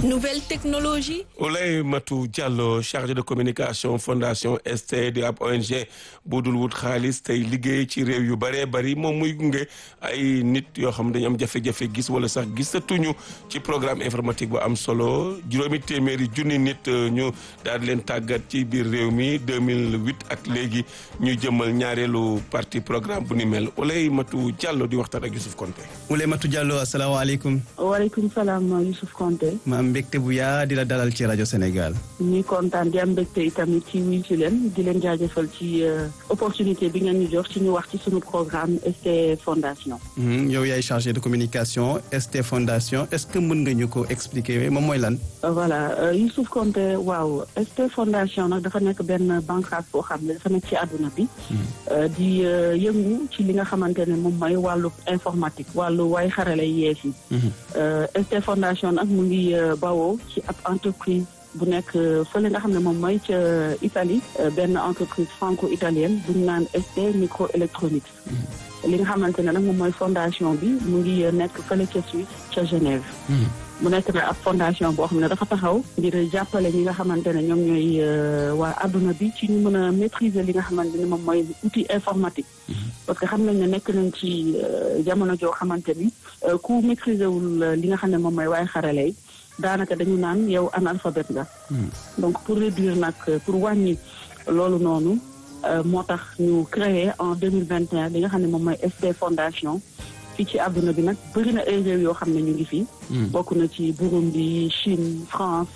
nouvelle technologie. Oulay Matou Diallo chargé de communication fondation ST di ab ONG bu dul wut xaalis tey liggéey ci réew yu bëree bëri moom muy gunge ay nit yoo xam dañu am jafe-jafe gis wala sax gisatuñu ci programme informatique bu am solo juróomi téeméeri junni nit ñu daal di leen tàggat ci biir réew mi 2008 ak léegi ñu jëmmal ñaareelu partie programme bu ni mel Oulay Matou Diallo di waxtaan ak Youssouf Konté. Oulay Matou Diallo asalaamaaleykum. waaleykum salaam Youssouf Konté. ma am mbégte bu yaa di la dalal ci rajo Sénégal. ñuy kontaan di am mbégte itamit ci wuyu si leen di leen jaajëfal ci opportunité bi ngeen ñu jox ci ñu wax ci suñu programme ST Fondation. yow yaay chargé de communication ST Fondation est-ce que mën nga ñu ko expliquer moom mooy lan. voilà Youssouf Konté waaw ST Fondation nag dafa nekk benn bànqaas boo xam ne dafa nekk ci àdduna bi. di yëngu ci li nga xamante ne moom mooy wàllu informatique wàllu waay xarale yees yi. ST Fondation nag mu ngi bawoo ci ab entreprise bu nekk fële nga xam ne moom mooy ca Italie benn entreprise franco-italienne bu ñu naan ST microélectronics li nga xamante ne nag moom mooy fondation bi mu ngi nekk fële ca Suisse ca Genève mu nekk na ab fondation boo xam ne dafa taxaw ngir jàppale ñi nga xamante ne ñoom ñooy waa adduna bi ci ñu mën a maîtriser li nga xamante ne moom mooy outil informatique parce que xam nañ ne nekk nañ ci jamono joo xamante ni ku maîtriser wul li nga xam ne moom mooy waaye xarale yi daanaka dañu naan yow analphabète nga donc pour réduire nag pour wàññi loolu noonu moo tax ñu créé en deux mille vingt et un li nga xam ne moom mooy ST Fondation fii ci àdduna bi nag bëri na ay réew yoo xam ne ñu ngi fi. bokk na ci Burundi Chine France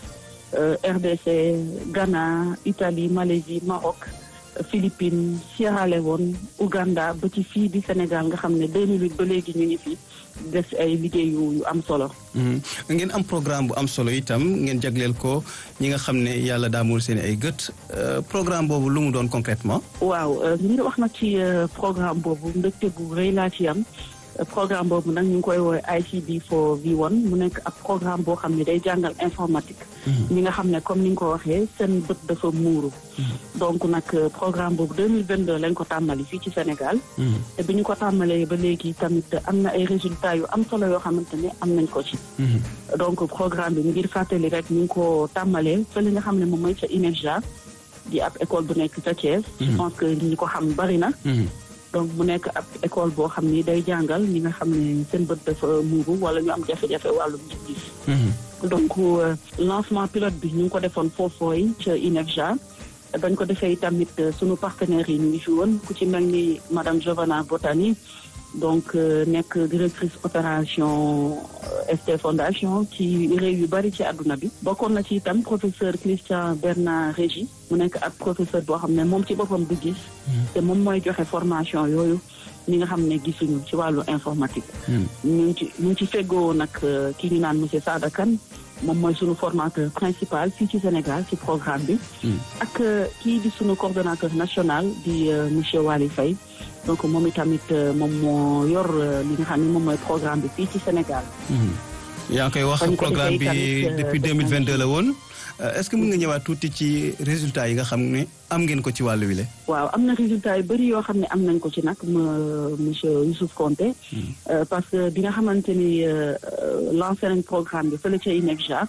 RDC Ghana Italie Malaisie Maroc Philippines Sierra Leone Ouganda ba ci fii di Sénégal nga xam ne 2008 ba léegi ñu ngi fi des ay liggéey yu am solo. ngeen am programme bu am solo itam ngeen jagleel ko ñi nga xam ne yàlla daamul seen ay gët programme boobu lu mu doon concrètement waaw ngir wax nag ci programme boobu mbégte bu rëy laa ci am. programme boobu nag ñu ngi koy woowee ICB for V1 mu nekk ab programme boo xam ne day jàngal informatique. ñi nga xam ne comme ni nga ko waxee seen bët dafa muuru. donc nag programme boobu 2022 lañ ko tàmbali fii ci Sénégal. te bi ñu ko tàmbalee ba léegi tamit am na ay résultats yu am solo yoo xamante ne am nañ ko ci. donc programme bi ngir fàttali rek ñu ngi ko tàmbalee fële nga xam ne moom mooy ca INEFJA di ab école bu nekk ca Thiès. je pense que ñi ko xam bari na. donc mu nekk ab école boo xam ni day jàngal ñi nga xam ne seen bët dafa muuru wala ñu am jafe-jafe wàllum gis-gis donc lancement pilote bi ñu ngi ko defoon foofooy ca INEFJA bañ ko defee tamit sunu partenaires yi ñu ngi fi woon ku ci mel ni madame Giovanna Botani donc nekk directrice opération ST Fondation ci réew yu bari ci àdduna bi bokkoon na ci itam professeur Christian Bernard Régi mu nekk ak professeur boo xam ne moom ci boppam du gis te moom mooy joxe formation yooyu ñi nga xam ne gisuñu ci wàllu informatique ñu ngi ci ñu ngi ci feggoo nag ki ñu naan monsieur Sada Kane moom mooy sunu formateur principal fii ci Sénégal ci programme bi ak kii di sunu coordonnateur national di monsieur Waly Faye donc moom itamit moom moo yor li nga xam ne moom mooy programme bi fii ci Sénégal yaa ngi koy wax programme bi depuis 2022 la woon est-ce que mën nga ñëwaat tuuti ci résultats yi nga xam ne am ngeen ko ci wàllu wile waaw am na résultats yu bëri yoo xam ne am nañ ko ci nag monsieur Youssouf Konté parce que bi nga xamante ni lancé nañ programme bi fële ca INEFJA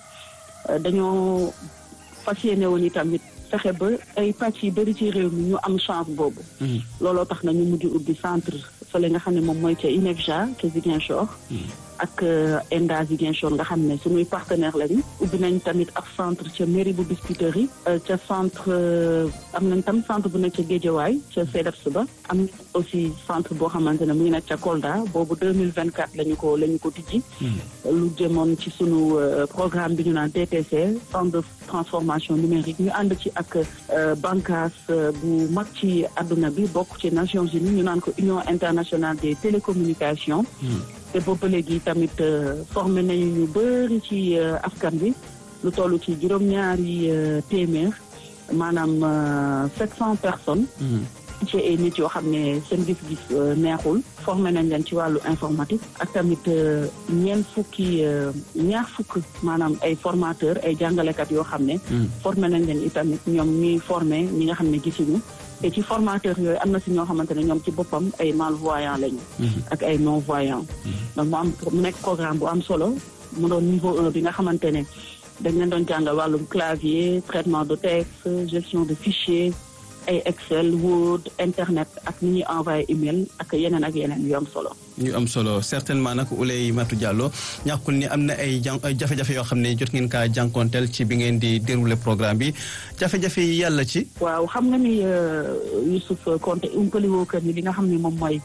dañoo fas yéene woon itamit fexe ba ay pàcc yu bëri ci réew mi ñu am chance boobu looloo tax na ñu mujj ubbi centre fële nga xam ne moom mooy ca INEFJA ca Ziguinchor ak ENDA Ziguinchor nga xam ne suñuy partenaire lañu ubbi nañ tamit ak centre ca mairie bu Biscuiterie ca centre am nañ tam centre bu nekk ca Guédiawaye ca CEDEPS ba am aussi centre boo xamante ne mu ngi nekk ca Kolda boobu 2024 lañu ko la ñu ko tijji lu jëmoon ci sunu programme bi ñu naan TTC centre de transformation numérique ñu ànd ci ak bànqaas bu mag ci àdduna bi bokk ci Nations Unies ñu naan ko Union internationale des télécommunications te boobu léegi tamit formé nañu ñu bëri ci askan bi lu toll ci juróom-ñaari téeméer maanaam sept cent personnes. ci ay nit yoo xam ne seen gis-gis neexul formé nañ leen ci wàllu informatique ak tamit ñeent fukki ñaar fukk maanaam ay formateur ay jàngalekat yoo xam ne. formé nañ leen itamit ñoom ñuy formé ñi nga xam ne gisuñu. te ci formateur yooyu am na si ñoo xamante ne ñoom ci boppam ay malvoyant lañu. ak ay non voyant. donc mu am mu nekk programme bu am solo mu doon niveau un bi nga xamante ne dañ leen doon jàngal wàllum clavier traitement de texte gestion de fichier ay Excel Word internet ak ni ñuy envoyé email ak yeneen ak yeneen yu am solo. ñu am solo certainement nag Ouleye Matou Diallo ñàkkul ni am na ay jan jafe-jafe yoo xam ne jot ngeen kaa jànkonteel ci bi ngeen di dérouler programme bi jafe-jafe yi yàlla ci. waaw xam nga ni Youssouf Konté umpali woo kër ni li nga xam ne moom mooy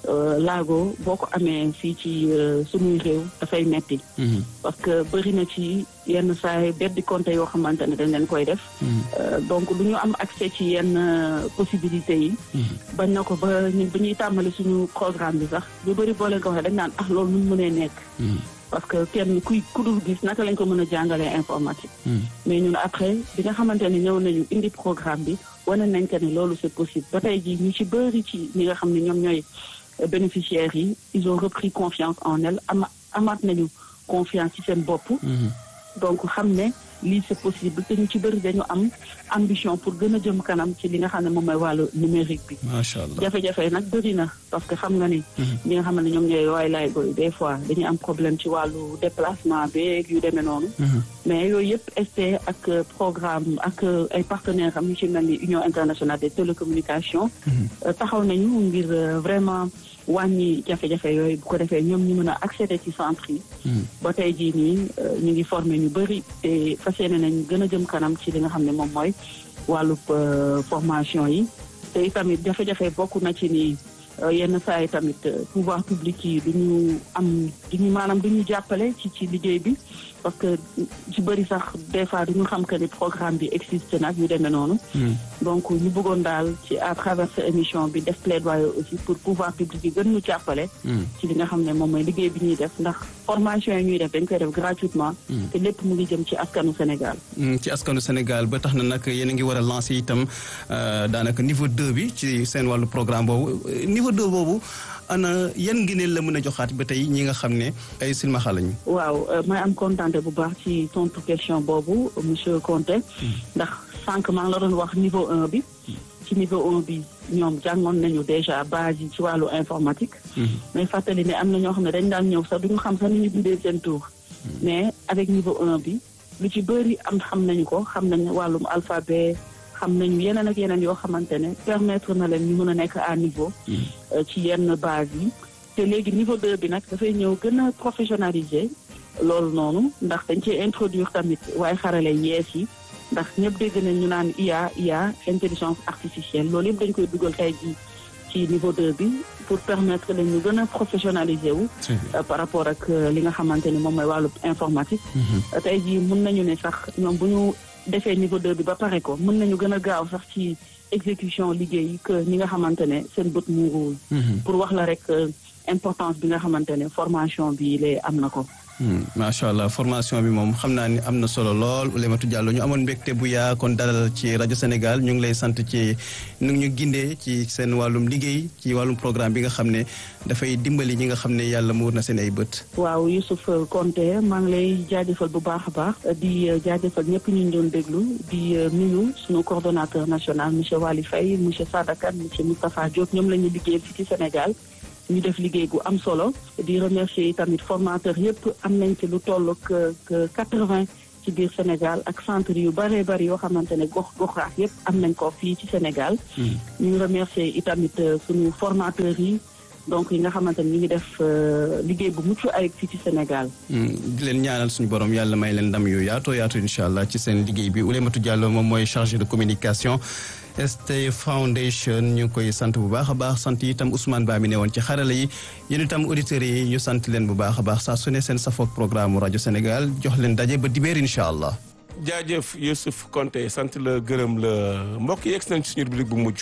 laago boo ko amee fii ci sunuy réew dafay metti parce que bëri na ci yenn saa beddi compte yoo xamante ne dañ leen koy def. donc du ñu am accès ci yenn possibilités yi. bañ na ko ba ñun bu ñuy tàmbali suñu programme bi sax lu bëri boo leen ko waxee dañ naan ah loolu nu mu mënee nekk. parce que kenn kuy ku dul gis naka lañ ko mën a jàngalee informatique. mais ñun après bi nga xamante ne ñëw nañu indi programme bi wane nañ que ne loolu c'est possible ba tey jii ñu ci bëri ci ñi nga xam ne ñoom ñooy bénéficiaires yi ils ont repris confiance en elles ama amaat nañu confiance ci seen bopp. donc xam ne lii c'est possible te ñu ci bëri dañu am ambition pour gën a jëm kanam ci li nga xam ne moom mooy wàllu numérique bi. macha allah jafe-jafe nag bëri na parce que xam nga ni. ñi nga xam ne ñoom ñooy waay laay goy des fois dañuy am problème ci wàllu déplacement beeg yu demee noonu. mais yooyu yëpp ST ak programme ak ay partenaires am yu ci mel ni Union internationale des télécommunications. taxaw nañu ngir vraiment. wàññi jafe-jafe yooyu bu ko defee ñoom ñu mën a accéder ci centre yi. ba tey jii nii ñu ngi formé ñu bëri te fas yéene nañ gën a jëm kanam ci li nga xam ne moom mooy wàllub formation yi te itamit jafe-jafe bokk na ci ni yenn saa yi tamit pouvoir public yi du ñu am du ñu maanaam du ñu jàppale ci ci liggéey bi parce que ci bëri sax des fois du ñu xam que ni programme bi existe nag yu demee noonu. donc ñu bëggoon daal ci à travers cette émission bi def plaidoyer aussi pour pouvoir public yi gën ñu jàppale. ci li nga xam ne moom mooy liggéey bi ñuy def ndax formation yi ñuy def dañ koy def gratuitement. te lépp mu ngi jëm ci askanu Sénégal. ci askanu Sénégal ba tax na nag yéen a ngi war a lancer itam daanaka niveau 2 bi ci seen wàllu programme boobu niveau 2 boobu. ana yan ngëneel la mën a joxaat ba tey ñi nga xam ne ay silmaxa lañu. waaw may am contenté bu baax ci tontu question boobu monsieur Conté. ndax sànq maa ngi la doon wax niveau un bi. ci niveau un bi ñoom jàngoon nañu déjà base yi ci wàllu informatique. mais fàttali ne am na ñoo xam ne dañ daan ñëw sax duñu xam sax ni ñu bindee seen tour. mais avec niveau un bi lu ci bëri am xam nañu ko xam nañu wàllum alphabet. xam nañu yeneen ak yeneen yoo xamante ne permettre na leen ñu mën a nekk à niveau ci yenn base yi te léegi niveau 2 bi nag dafay ñëw gën a professionnaliser loolu noonu ndax dañ cee introduire tamit waaye xarale yees yi ndax ñëpp dégg nañ ñu naan IA IA intelligence artificielle loolu yëpp dañ koy dugal tey ji ci niveau 2 bi pour permettre leen ñu gën a professionnaliser wu par rapport ak li nga xamante ni moom mooy wàllu informatique tey ji mun nañu ne sax ñoom bu ñu defee niveau 2 bi ba pare ko mën nañu gën a gaaw sax ci exécution liggéey que ñi nga xamante ne seen bët muuruwul pour wax la rek importance bi nga xamante ne formation bi lee am na ko macha allah formation bi moom xam naa ni am na solo lool Oulématou Diallo ñu amoon mbégte bu yaa kon dalal ci rajo Sénégal ñu ngi lay sant ci nu ñu gindee ci seen wàllum liggéey ci wàllum programme bi nga xam ne dafay dimbali ñi nga xam ne yàlla muur na seen ay bët. waaw Youssouf Konté maa ngi lay jaajëfal bu baax a baax di jaajëfal ñëpp ñu ñu doon déglu di nuyu suñu coordonnateur national monsieur Wali Faye monsieur Sadakan monsieur Moustapha Diop ñoom la ñu liggéeyal fii ci Sénégal. ñu def liggéey gu am solo di remercier tamit formateur yëpp am nañ ci lu toll que quatre-vingt ci biir Sénégal ak centre yu bëree bëri yoo xamante ne gox goxaat yëpp am nañ ko fii ci Sénégal. ñu remercier itamit suñu formateurs yi donc yi nga xamante ne ñu ngi def liggéey bu mucc ayib fii ci Sénégal. di leen ñaanal suñu borom yàlla may leen ndam yu yaatoo yaatu incha allah ci seen liggéey bi Oulématou Diallo moom mooy chargé de communication. ST Foundation ñu ngi koy sant bu baax a baax sant itam Ousmane Ba mi ne woon ci xarala yi yéen itam auditeurs yi ñu sant leen bu baax a baax saa su ne seen safoog programme rajo Sénégal jox leen daje ba dibéer incha allah. jaajëf Youssouf Konté sant la gërëm la mbokk yi egg nañ ci suñu rubrique bu mujj.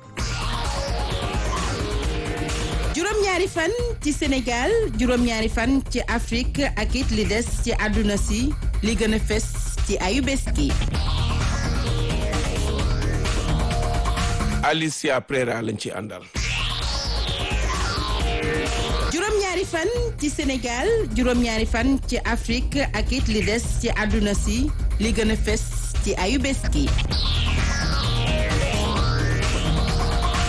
juróom-ñaari fan ci Sénégal juróom-ñaari fan ci Afrique ak it li des ci àdduna si li gën a fes ci ayu bés gi. Alicia Prera lañ ci àndal. juróom-ñaari fan ci Sénégal juróom-ñaari fan ci Afrique ak it li des ci àdduna si li gën a fes ci ayu bés gi.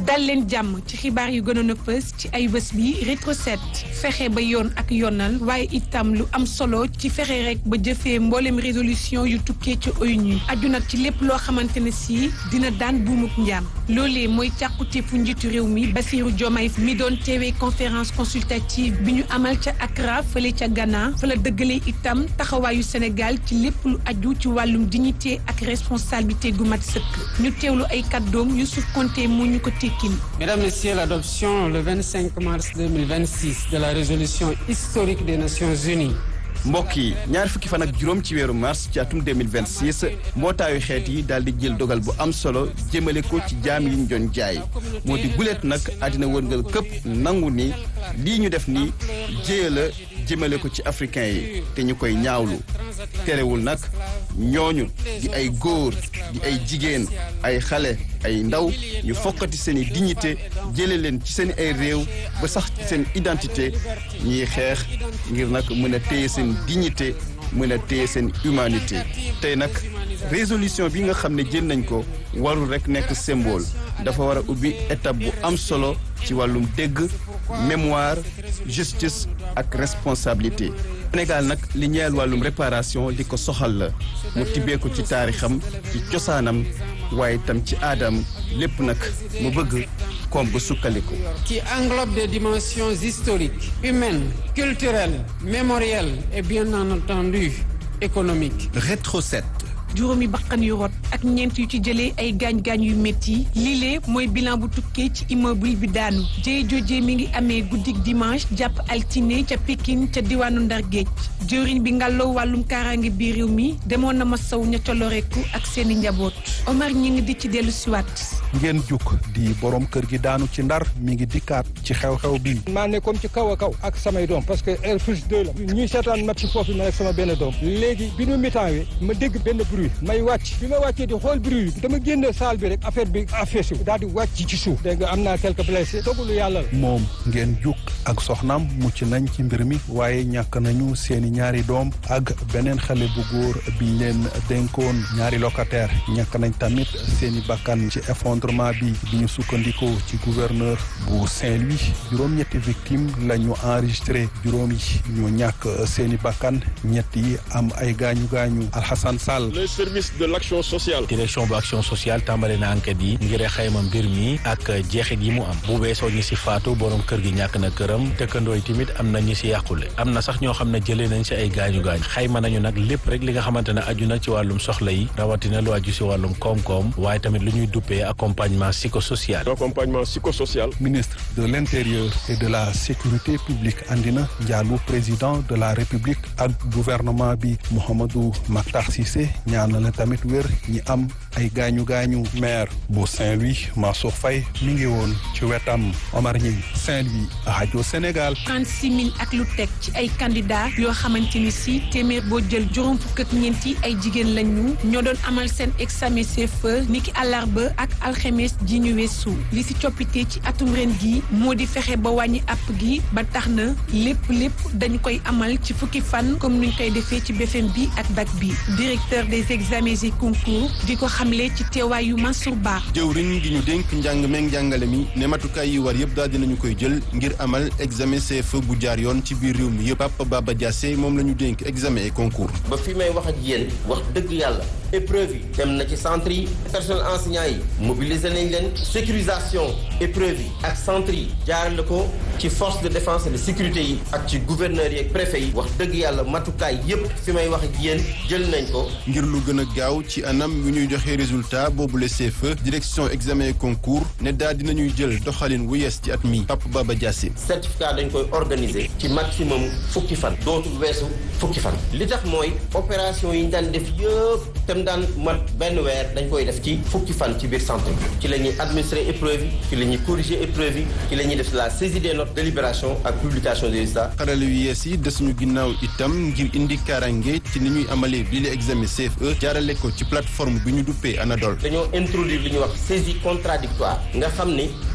dal leen jàmm ci xibaar yu gënoon a fës ci ay bés bi rétro set fexe ba yoon ak yoonal waaye itam lu am solo ci fexe rek ba jëfee mboolem résolution yu tukkee ci ONU aju nag ci lépp loo xamante ne si dina daan buumuk njaam loolee mooy càkkutéefu njiitu réew mi Bassirou Diomaye mi doon teewee conférence consultative bi ñu amal ca Accra fële ca Ghana fa la dëggalee itam taxawaayu Sénégal ci lépp lu aju ci wàllum dignité ak responsabilité gu mat sëkk ñu teewlu ay kàddoom Youssouf Konté mu ñu ko tekkil Mesdames, Messieurs, l'adoption le 25 mars 2026 de la résolution historique des Nations Unies mbokk yi ñaar fukki fan ak juróom ci weeru mars ci atum 2026 mbootaayu xeet yi daal di jël dogal bu am solo jëmale ko ci jaam yi ñu doon jaay moo di guleet nag àddina wërngal këpp nangu ni lii ñu def ni jéya la jëmale ko ci africain yi te ñu koy ñaawlu terewul nag ñooñu di ay góor di ay jigéen ay xale ay ndaw ñu fokkati seen i dignité jële leen ci seen ay réew ba sax ci seen identité ñuy xeex ngir nag mën a téye seen dignité mën a téye seen humanité tey nag résolution bi nga xam ne jël nañ ko warul rek nekk symbole dafa war a ubbi étape bu am solo ci wàllum dégg mémoire justice ak responsabilité Sénégal nag li ñeel wàllum réparation di ko soxal la mu tibbee ko ci taarixam ci cosaanam waaye itam ci aadam lépp nag mu bëgg koom gu sukkandiku. qui englobe des dimensions historiques, humaines, culturelles, mémorielles et bien entendu économiques. Rétro 7. juróomi bakkan yu rot ak ñeent yu ci jëlee ay gaañ-gaañ yu métti lile mooy bilan bu tukkee ci immeuble bi daanu jëye joojee mi ngi amee guddik dimanche jàpp altine ca Pikine ca diwaanu Ndar Géej jëwriñ bi ngàlloo wàllum kaaraange bi réew mi demoon na ma saw ña ca loreeku ak seeni njaboot Omar ñi ngi di ci dellu siwaat ngeen juk di borom kër gi daanu ci ndar mi ngi dikkaat ci xew-xew bi maa nekkoon ci kaw a kaw ak samay doom parce que air plus deux la ñuy seetaan match foofu ma ak sama benn doom léegi bi nu mitaan wi ma dégg benn bruit may wàcc bi ma wàccee di xool bruit bi dama génne salle bi rek affaire bi affaire daal di wàcc ci suuf dégg nga am naa quelques blessés dogalu yàlla la moom ngeen juk ak soxnaam mucc nañ ci mbir mi waaye ñàkk nañu seeni ñaari doom ak beneen xale bu góor biñ leen dénkoon ñaari locataire ñàkk nañ tamit seeni bakkan ci effondrement bi bi ñu sukkandikoo ci gouverneur bu Saint-Louis juróom-ñetti victime la ñu enregistré juróom yi ñu ñàkk seeni bakkan ñett yi am ay gaañu gaañu Alhassane Sall le service de l'action sociale direction bu action sociale tàmbale na enquête yi ngir xayma mbir mi ak jeexit yi mu am bu weesoo ñi si faatu borom kër gi ñàkk na këram dëkkandoo yi tamit am na ñi si yàqule am na sax ñoo xam ne jëlee nañ si ay gaañu gaañu xayma nañu nag lépp rek li nga xamante ne aju na ci wàllum soxla yi rawatina lu aju si wàllum koom-koom waaye tamit lu ñuy duppee accompagnement psychosocial. accompagnement psychosocial. ministre de l'intérieur et de la sécurité publique andina njaalu président de la république ak gouvernement bi Mouhamadou Makhtar Cissé ñaanal tamit wér ñi am ay gaañu gaañu maire bu Saint-Louis Mansour Faye mi ngi woon ci wetam Omar Ñing Saint-Louis rajo Sénégal. 36 000 ak lu teg ci ay candidats yoo xamante ni si téeméer boo jël juróom fukk ak ñeenti ay jigéen lañu ñoo doon amal seen examen CFEE niki àllarba ak alxemes ji ñu weesu li si coppite ci atum ren gi moo di fexe ba wàññi app gi ba tax na lépp lépp dañu koy amal ci fukki fan comme nuñ koy defee ci BFM bi ak bac bi directeur des examens et concours di ko xamle ci teewaayu Mansour Ba. jëwriñ gi ñu dénk njàng meeg njàngale mi ne matukaay yi war yëpp daal dinañu koy jël ngir amal examen CFEE bu jaar yoon ci biir réew mi yëpp Papa Baba Diassé moom la ñu dénk examen et concours. ba fi may wax ak yéen wax dëgg yàlla épreuve yi dem na ci centre yi personnel enseignant yi mobiliser nañ leen sécurisation épreuve yi ak centre yi jaarale ko ci force de défense et de sécurité yi ak ci gouverneurs yi ak préfet yi wax dëgg yàlla matukaay yépp fi may wax ak yéen jël nañ ko ngir lu gën a gaaw ci anam yu ñuy joxe résultat boobu le CFEE direction examen et concours ne daal dinañuy jël doxalin wu yees ci at mi Papa Baba Diassé certificat dañ koy organiser ci maximum fukki fan dootul weesu fukki fan li tax mooy opération yi ñu daan def yëpp te mu daan mat benn weer dañ koy def ci fukki fan ci biir centre bi ci la ñuy administrer épreuve yi ci la ñuy corriger épreuve yi ci la ñuy def la saisie des notes délibération ak publication des résultats xarale yu yees yi desuñu ginnaaw itam ngir indi kaaraange ci ni ñuy amalee bii la examen CFE jaarale ko ci plateforme bi ñu duppee Anadol dañoo introduire li ñuy wax saisie contradictoire nga xam ni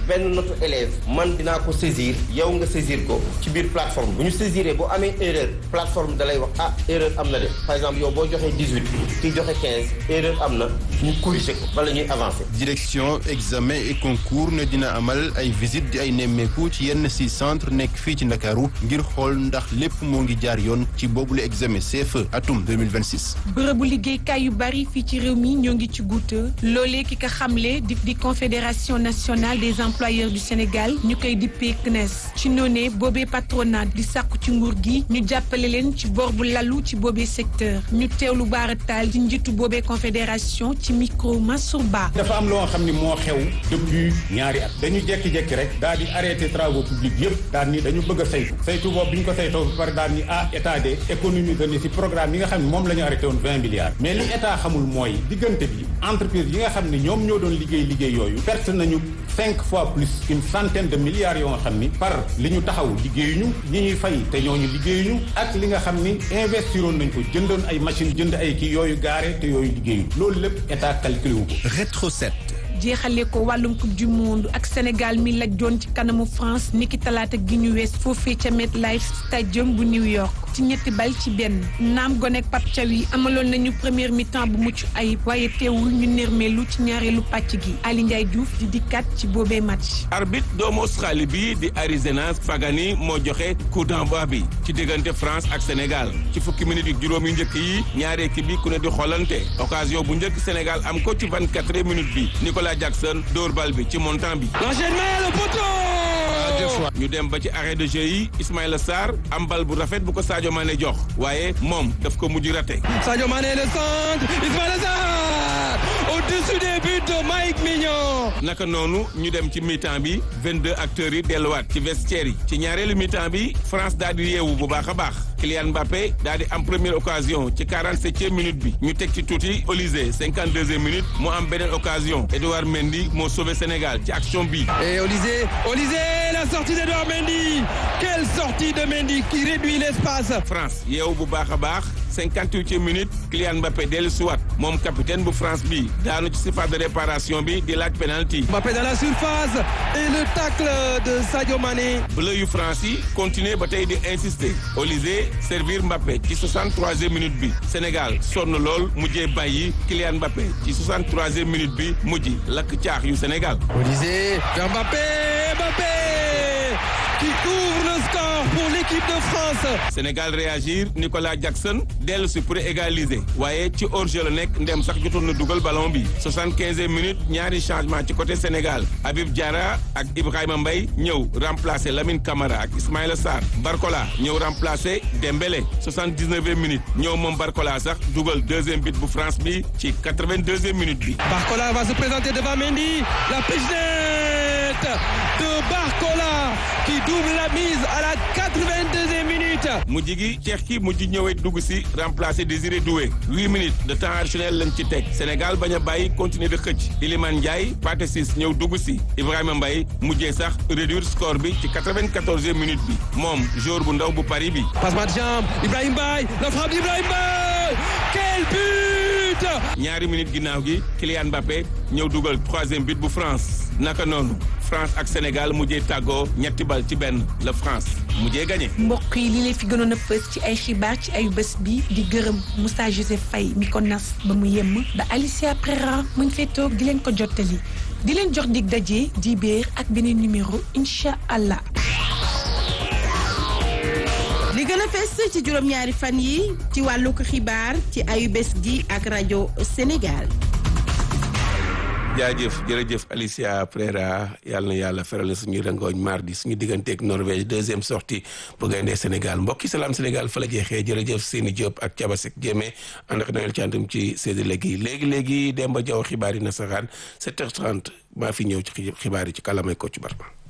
benn notu élève man dinaa ko saisir yow nga saisir ko ci biir plateforme bu ñu saisiree boo amee erreur plateforme da lay wax ah erreur am na de par exemple yow boo joxee dix-huit kii joxe quinze erreur am na ñu corriger ko bala ñuy avancer. direction examen et concours ne dina amal ay visite di ay nemmeeku ci yenn si centre nekk fii ci Ndakaaru ngir xool ndax lépp moo ngi jaar yoon ci boobule examen CFE atum 2026. bërëbu liggéeykaay yu bari fii ci réew mi ñoo ngi ci guuta loolee ki ka xamle di di confédération nationale des employeurs du Sénégal ñu koy dippee CNES ci noonee boobee patronat di sàkku ci nguur gi ñu jàppale leen ci bor bu lalu ci boobee secteur ñu teewlu baarataal ci njiitu boobee confédération ci micro Mansour Ba. dafa am loo xam ni moo xew depuis ñaari at dañu jekki-jekki rek daal di arrêté travaux publics yëpp daal ni dañu bëgg a saytu saytu boobu bi ñu ko saytoo ba pare daal ni ah état de économie ni si programme yi nga xam ne moom la ñu arrêté woon vingt milliards mais li état xamul mooy diggante bi entreprise yi nga xam ne ñoom ñoo doon liggéey liggéey yooyu perte nañu cinq fois plus une centaine de milliards yoo nga xam ni par li ñu taxaw liggéeyuñu ñi ñuy fay te ñooñu liggéeyuñu ak li nga xam ni investiroon nañ ko jëndoon ay machine jënd ay kii yooyu gaare te yooyu liggéeyuñu loolu lépp état calculé wu ko Rétro 7 jeexale ko wàllum coupe du monde ak Sénégal mi laj doon ci kanamu France niki talaata gi ñu wees foofee ca MetLife Stadium bu New York ci ñetti bal ci benn naam gonek Pape Thiaw yi amaloon nañu première mi-temps bu mucc ayib waaye teewul ñu nërmeelu ci ñaareelu pàcc gi Ali Ndiaye Diouf di dikkat ci boobee match. arbitre doomu Australie bi di Arizona Fagani moo joxe coup d'envoi bi ci diggante France ak Sénégal ci fukki minutes yu juróom yu njëkk yi ñaari équipe yi ku ne di xoolante occasion bu njëkk Sénégal am ko ci vingt-quatre minutes bi Nicolas Jackson dóor bal bi ci montant bi. l'enchaînement le poteau. ñu dem ba ci arrêt de jeu yi Ismaïla Sarr am bal bu rafet bu ko Sadio Mané jox waaye moom daf ko mujj raté. Sadio Mané le centre Ismaïla Sarr au-dessus des buts de Mike Mignon. naka noonu ñu dem ci mi-temps bi 22 acteurs yi delluwaat ci vestiaire yi ci ñaareelu mi-temps bi France daal di yeewu bu baax a baax Kylian Mbappé daal di am première occasion ci 47e minute bi ñu teg ci tuuti Olysée 52e minute mu am beneen occasion Edouard Mendy moo sauvé Sénégal ci action bi. et Olysée Olysée la sortie d'Edouard Mendy quelle sortie de Mendy qui réduit l'espace. France yeewu bu baax a baax 58e minute Kylian Mbappé dellu siwaat moom capitaine bu France bi daanu ci surface de réparation bi di laaj penalty. Mbappé dans la surface et le tacle de Sadio Mané. bleu yu France yi continuer ba tey di insister Olysée servir Mbappé ci 63e minute bi Sénégal sonn lool mujjee bàyyi Kylian Mbappé ci 63e minute bi mujj lakk caax yu Sénégal. Olysée vers Mbappé Mbappé qui ouvre le score pour l'équipe de France. Sénégal réagir Nicolas Jackson dellu si pour égaliser waaye ci hors-jeu la nekk ndem sax jotoon na dugal ballon bi 75e minute ñaari changement ci côté Sénégal Habib Diarra ak Ibrahima Mbaye ñëw remplacer Lamine Camara ak Ismaïla Sarr Barcola ñëw remplacer Dembélé 79e minute ñëw moom Barcola sax dugal deuxième but bu France bi ci 82e minute bi. Barcola va se présenter devant Mendy la pichenette de Barcola qui double la mise à la 82e minute. mujj gi ceex ki mujj ñëwee dugg si remplacer Désiré Doué huit minutes de temps additionnel lañ ci teg Sénégal bañ a bàyyi continuer de xëcc Iliman Ndiaye Pathé Ciss ñëw dugg si Ibrahima Mbaye mujjee sax réduire score bi ci 94e minute bi moom joueur bu ndaw bu Paris bi. Passement de jambe Ibrahima Mbaye la frappe d'Ibrahima Mbaye quel but. ñaari minutes ginnaaw gi Kylian Mbappé ñëw dugal troisième but bu France naka noonu France ak Sénégal mujjee tàggoo ñetti bal ci benn la France mujjee gagné. mbokk yi li leen fi gënoon a fës ci ay xibaar ci ay bés bi di gërëm Moussa Joseph Faye mi ko nas ba mu yemm ba Alicia Prera mu ngi fay toog di leen ko jottali di leen jox dig daje di béer ak beneen numéro incha allah. li gën a fes ci juróom-ñaari fan yi ci wàllu ko xibaar ci ayu bés gi ak rajo Sénégal. jaajëf jërëjëf Alicia Prera yàlla na yàlla feral suñu rangooñ mardi suñu digganteeg Norvège deuxième sortie bu gaynde Sénégal mbokki salaam Sénégal fa la jeexee jërëjëf Seni Diop ak Thiabasek Jéeme ànd ak Noël Thiandoum ci séddale gi léegi léegi Demba Diaw xibaar yi nasaraan 7h30 maa fi ñëw ci xibaar yi ci kàllaamay Kocc Barma